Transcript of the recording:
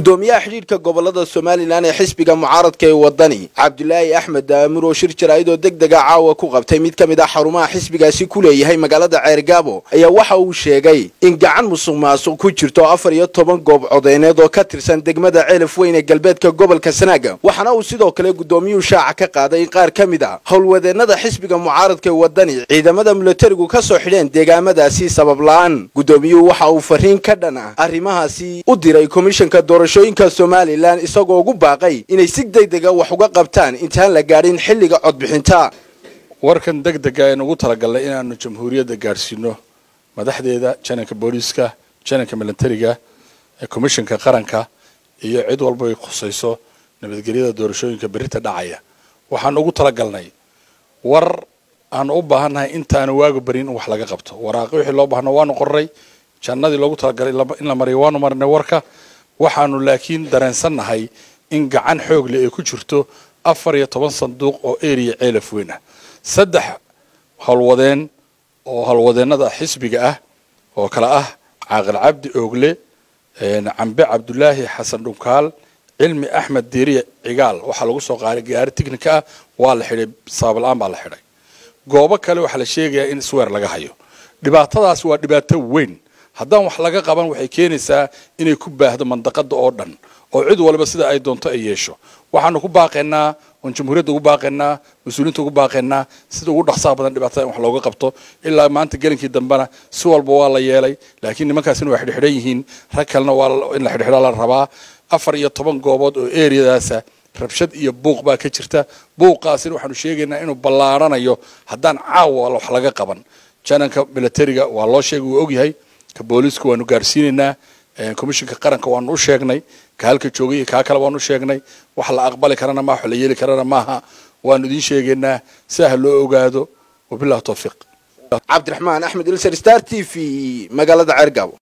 gudoomiyaha xidhiidhka gobolada somalilan ee xisbiga mucaaradka ee wadani cabdulaahi axmed daamur oo shir jaraa'id oo deg dega caawa ku qabtay mid ka mid ah xarumaha xisbigaasi ku leeyahay magaalada ceergaabo ayaa waxa uu sheegay in gacan musuq maasuq ku jirto afar iyo toban goob codeyneed oo ka tirsan degmada ceelaf weyn ee galbeedka gobolka sanaaga waxaana uu sidoo kale gudoomiyuhu shaaca ka qaaday in qaar ka mid a howlwadeennada xisbiga mucaaradka ee wadani ciidamada milatarigu ka soo xidheen deegaamadaasi sabab la-aan gudoomiyuhu waxa uu fariin ka dhan ah arrimahaasi u diray komishanka doorashooyinka somalilan isagoo ugu baaqay inay si degdega wax uga qabtaan intaan la gaadhin xilliga codbixinta warkan deg dega aynu ugu talagalnay inaanu jamhuuriyadda gaadhsiino madaxdeeda jananka booliiska jananka milatariga komishanka qaranka iyo cid walba ay khusayso nabadgelyada doorashooyinka berita dhacaya waxaanu ugu talagalnay war aanu u baahannahay intaanu waaga barin in wax laga qabto waraaqi wixii loo baahno waanu qorray jannadii loogu talagalay in la mariyo waanu marinay warka waxaanu laakiin dareensannahay in gacan xoog leh ay ku jirto afar iyo toban sanduuq oo eriya ceelaf weyn ah saddex howlwadeen oo howlwadeennada xisbiga ah oo kale ah caaqil cabdi oogle cambe cabdulaahi xasan dhunkaal cilmi axmed diiriya cigaal waxaa lagu soo qaaday gaari tignika ah waa la xidhay sabab la-aan baa la xidhay goobo kale waxaa la sheegayaa in sweer laga hayo dhibaatadaas waa dhibaato weyn haddaan wax laga qaban waxay keenaysaa inay ku baahdo mandaqada oo dhan oo cid walba sida ay doonto ay yeesho waxaanu ku baaqaynaa oon jamhuuriyadda ugu baaqaynaa mas-uuliyiinta ugu baaqaynaa sida ugu dhaqsaha badan dhibaatada in wax looga qabto ilaa maanta gelinkii dambena si walba waa la yeelay laakiin nimankaasina waa xidhxidhan yihiin rag kalena waa in la xidhxidha la rabaa afar iyo toban goobood oo eriyadaasa rabshad iyo buuq baa ka jirta buuqaasina waxaanu sheegaynaa inuu ballaaranayo haddaan caawa wax laga qaban jananka milatariga waa loo sheegay wuu ogyahay ka booliiska waanu gaarsiinaynaa komishinka qaranka waanu u sheegnay ka halka joogay iyo kaa kale waanu u sheegnay wax la aqbali karana maaha wax la yeeli karana maaha waanu idiin sheegaynaa si ah loo ogaado wabillahi tawfiiq cabdiraxmaan axmed ilser star t v magaalada ceergaabo